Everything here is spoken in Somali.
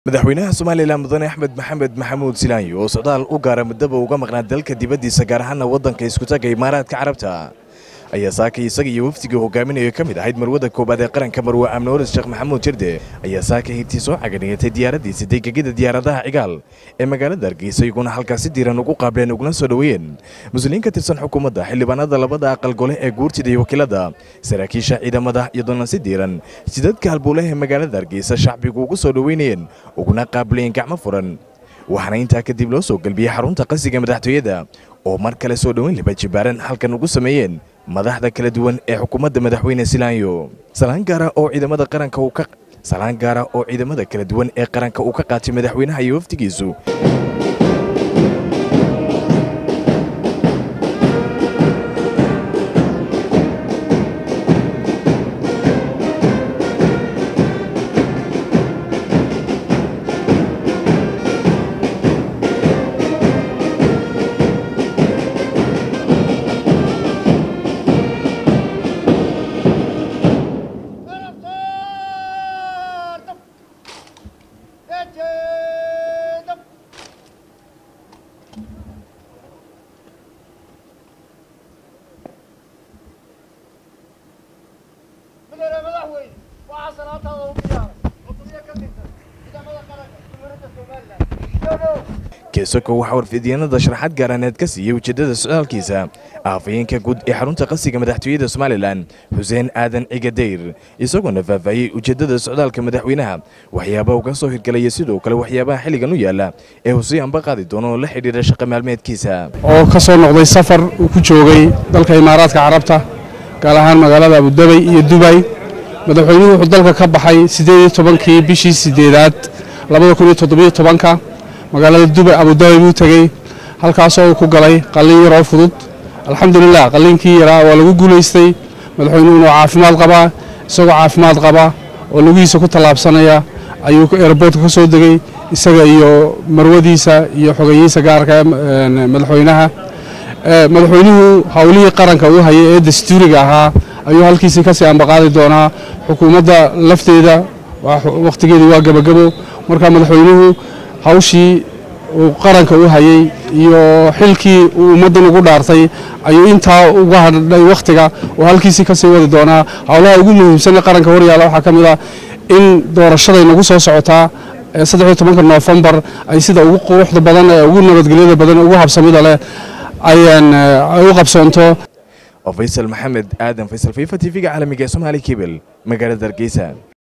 madaxweynaha somalilan mudane axmed maxamed maxamuud silaanyi oo socdaal u gaara muddaba uga maqnaa dalka dibaddiisa gaar ahaana waddanka iskutaga imaaraadka carabta ayaa saakay isaga iyo wafdigii hogaaminaya ka mid ahayd marwada koowaad ee qaranka marwe amnoores sheekh maxamuud jirde ayaa saakay hintii soo caganiyatay diyaaradiisa degegida diyaaradaha cigaal ee magaalada hargeysa iyaguna halkaasi diiran ugu qaableen uguna soo dhoweeyeen muslimiin ka tirsan xukuumadda xildhibaanada labada aqal gole ee guurtida iyo wakiilada saraakiisha ciidamada iyadoona si diiran jidadka halbuulaha ee magaalada hargeysa shacbigu ugu soo dhoweynayeen uguna qaabilayeen gacmo furan waxaana intaa kadib loo soo gelbiyey xarunta qasiga madaxtooyada oo mar kale soo dhoweyn liba jibaaran halkan ugu sameeyeen madaxda kala duwan ee xukuumadda madaxweyne silaanyo salaan gaara oo ciidamada qaranka uu ka salaan gaara oo ciidamada kala duwan ee qaranka uu ka qaatay madaxweynaha iyo wafdigiisu Taraftardım. Geçedim. Bilere madaxweyne waxaa salaataada u bilaabay cutubyo ka tirsan ciidamada qaranka jumhuuriyadda Somaliland. Yogo. keesoko waxaa warfidyaenada sharaxaad gaaraaneed ka siiyey ujeeddada socdaalkiisa afhayeenka guud ee xarunta qasiga madaxtooyada somalilan xuseen aadan cigadayr isagoona faahfaahiyey ujeeddada socdaalka madaxweynaha waxyaabaha uga soo hirgelaya sidoo kale waxyaabaha xilligan u yaalla ee husey anba qaadi doono oo la xidhiidha shaqa maalmeedkiisa oo ka soo noqday safar uu ku joogay dalka imaaraadka carabta gaar ahaan magaalada abudabay iyo dubay madaxweynuhu wuxuu dalka ka baxay siddeed iyo tobankii bishii siddeedaad labada kun iyo toddobiyo tobanka magaalada dubay abudabay buu tegey halkaasoo uu ku galay qalliin yaroo fudud alxamdulilah qalliinkii yaraa waa lagu guulaystay madaxweynuhuna waa caafimaad qabaa isagoo caafimaad qaba oo lugihiisa ku tallaabsanaya ayuu airboortka ka soo degey isaga iyo marwadiisa iyo xogeyihiisa gaarka ee madaxweynaha Ee, madaxweynuhu howlihii qaranka uu hayay ee dastuuriga ahaa ayuu halkiisii kasii ambaqaadi doonaa xukuumadda lafteeda waa- wakhtigeedii waa gebagabo marka madaxweynuhu hawshii uu qaranka u hayay iyo xilkii uu ummaddan ugu dhaartay ayuu intaa uga hadhay wakhtiga oo halkiisii kasii wadi doonaa howlaha ugu muhiimsan ee qaranka horyaala waxaa ka mid ah in doorashaday nagu soo socotaa ee saddex iyo tobanka noofembar ay sida ugu quruxda badan ee ugu nabadgelyada badan ee ugu habsamida leh ayaan eh, ay u qabsoonto oo faysal maxamed aadan faysal fifa tv-ga caalamiga ee somaali kebel magaalada hargeysa